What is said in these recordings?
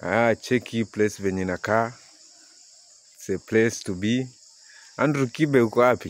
Ah, cheki hii place venye inakaa. It's a place to be. Andrew Kibe uko wapi?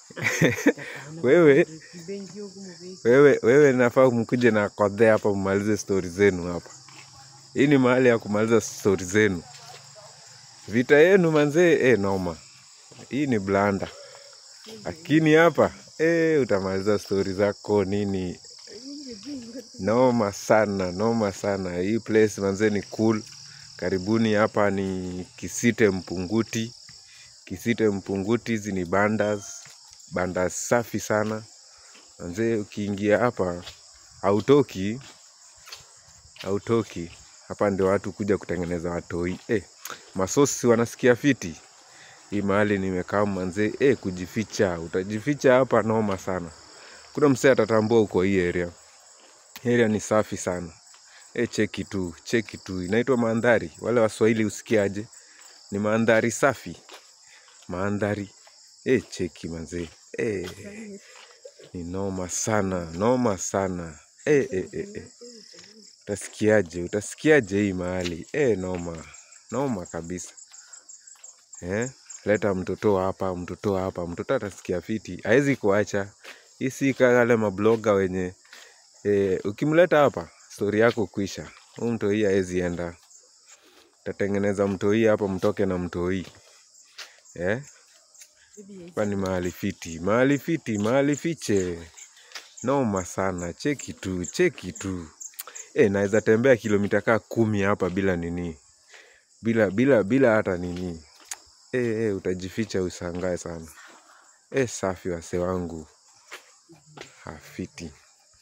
Wewe wewe wewe nafaa mkuje na kodhe hapa mmalize stori zenu hapa. Hii ni mahali ya kumaliza stori zenu. Vita yenu manzee, eh, noma. Hii ni blanda, lakini hapa eh, utamaliza stori zako nini. Noma sana, noma sana. Hii place manzee ni cool. Karibuni hapa ni Kisite Mpunguti. Kisite Mpunguti, hizi ni bandas, bandas safi sana manzee. Ukiingia hapa hautoki, hautoki. Hapa ndio watu kuja kutengeneza watoi. Eh, masosi wanasikia fiti. Hii mahali nimekaa manzee, eh, kujificha, utajificha hapa noma sana. Kuna msee atatambua uko hii area. Area ni safi sana. E, cheki tu, cheki tu, inaitwa mandhari. Wale Waswahili usikiaje? Ni mandhari safi, mandhari. E, cheki manzee, e, ni noma sana, noma sana. E, e, e, e. Utasikiaje? Utasikiaje hii mahali? E, noma, noma kabisa. Eh, leta mtoto hapa, mtoto hapa, mtoto atasikia fiti, hawezi kuacha. Hii si kama wale mabloga wenye e, ukimleta hapa stori yako kuisha. Huu mtoi hawezi enda, tatengeneza mtoi hapa, mtoke na mtoi eh? Hapa ni mahali fiti, mahali fiti, mahali fiche, noma sana. Cheki tu, cheki tu. E, naweza tembea kilomita kaa kumi hapa bila nini, bila bila bila hata nini. E, e, utajificha usangae sana. E, safi wase wangu, hafiti.